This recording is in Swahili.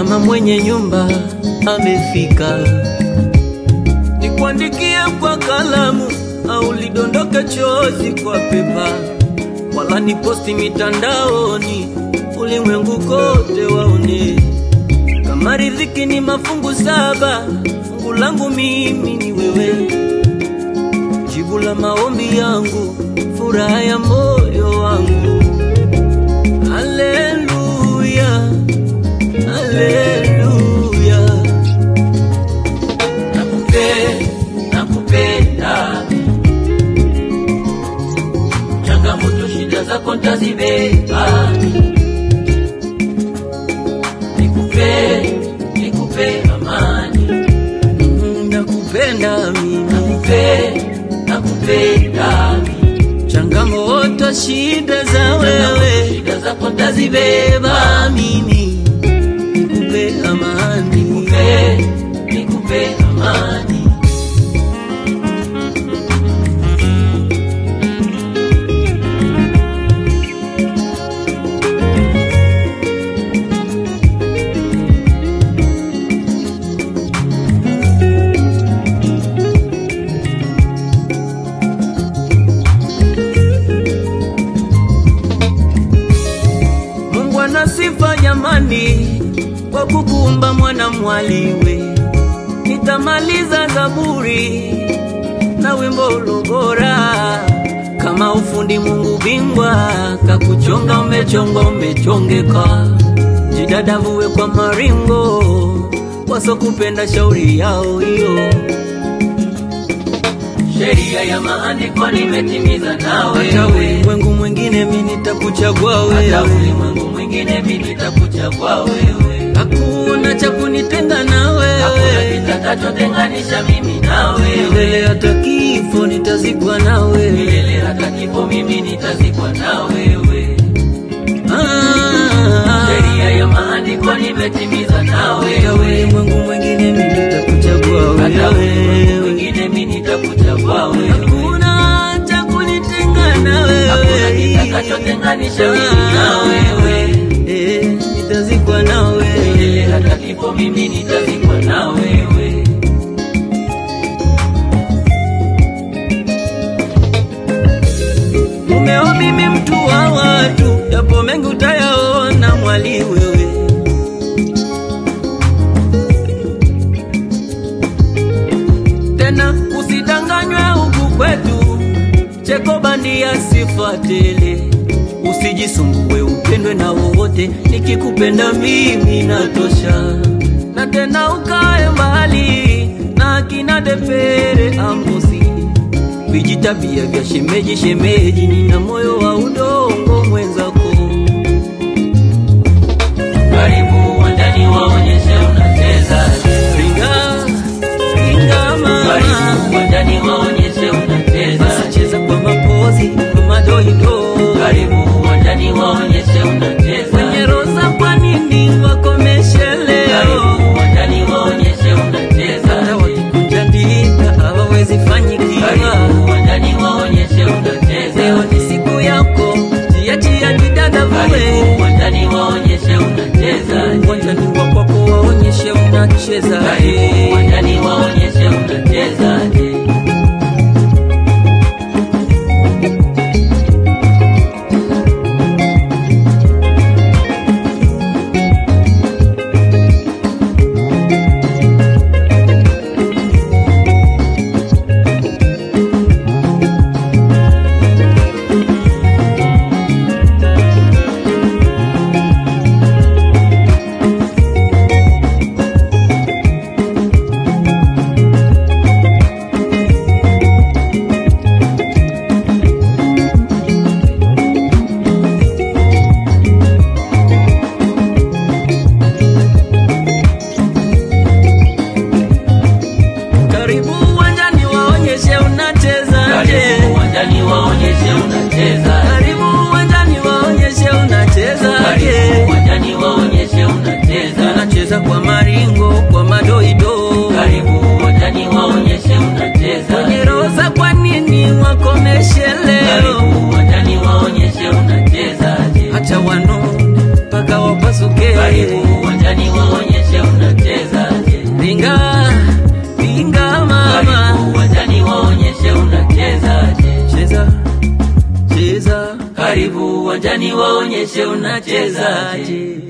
mama mwenye nyumba amefika, nikuandikie kwa kalamu au lidondoke chozi kwa pepa, wala ni posti mitandaoni, ulimwengu kote waone kama riziki ni mafungu saba, fungu langu mimi ni wewe, jibu la maombi yangu, furaha ya moyo wangu. Haleluya, haleluya. Nakupe- nakupenda changamoto shida zako ntazibeba nikupe nikupe amani Mm, Nakupenda mimi, nakupe nakupenda changamoto shida za wewe shida zako ntazibeba beba mimi, nikupe amani. nikupe nikupe amani Mungu ana sifa jamani, kwa kukuumba mwana mwaliwe. Nitamaliza Zaburi na wimbo ulo bora, kama ufundi Mungu bingwa, kakuchonga umechonga umechongeka, jidadavuwe kwa maringo, wasokupenda shauri yao hiyo sheria ya maandiko nimetimiza nawe hata ulimwengu mwingine mi nitakuchagua hata wewe, ulimwengu mwingine mi nitakuchagua wewe hakuna cha kunitenga na hakuna wewe, kitakachotenganisha mimi na milele wewe hata kifo nitazikwa na wewe. milele hata kifo mimi nitazikwa na wewe Ah, sheria ya maandiko nimetimiza na hata wewe ulimwengu mwingine mi nitakuchagua hata ulimwengu wewe, mwingine mi nitakuchagua wewe hakuna cha kunitenga na hakuna wewe, kitakachotenganisha mimi na wewe Eh, nitazikwa na milele wewe. hata kifo mimi nitazikwa na wewe Mumeo mimi mtu wa watu, yapo mengi utayaona mwali wewe. Tena usidanganywe huku kwetu, cheko bandia sifa tele. Usijisumbue upendwe na wowote, nikikupenda mimi natosha. Na tena ukae mbali na akina Depere Amosi vijitabia vya shemeji shemeji, nina moyo wa udongo mwenzako. karibu uwanjani waonyeshe unacheza Ringa ringa karibu mama, uwanjani waonyeshe unacheza cheza kwa mapozi kwa madoido, karibu uwanjani waonyeshe unacheza kwenye roza, kwa nini wakomeshe leo? karibu uwanjani waonyeshe unacheza Hata wakikunja ndita hawawezi fanyikiwa. karibu uwanjani waonyeshe unacheza Leo ni siku yako, chia chia didada karibu vue uwanjani waonyeshe unacheza uwanjani wa kwako, waonyeshe unacheza karibu uwanjani waonyeshe unacheza Karibu uwanjani waonyeshe unacheza karibu uwanjani waonyeshe unacheza Karibu uwanjani waonyeshe unacheza karibu uwanjani waonyeshe unacheza Unacheza kwa maringo, kwa madoido karibu uwanjani waonyeshe unacheza Kwenye roza, kwa nini wakomeshe leo? karibu uwanjani waonyeshe unacheza Acha wanone mpaka wapasuke karibu uwanjani waonyeshe mama, Karibu uwanjani waonyeshe unachezaje. cheza cheza, Karibu uwanjani waonyeshe unachezaje. chezaje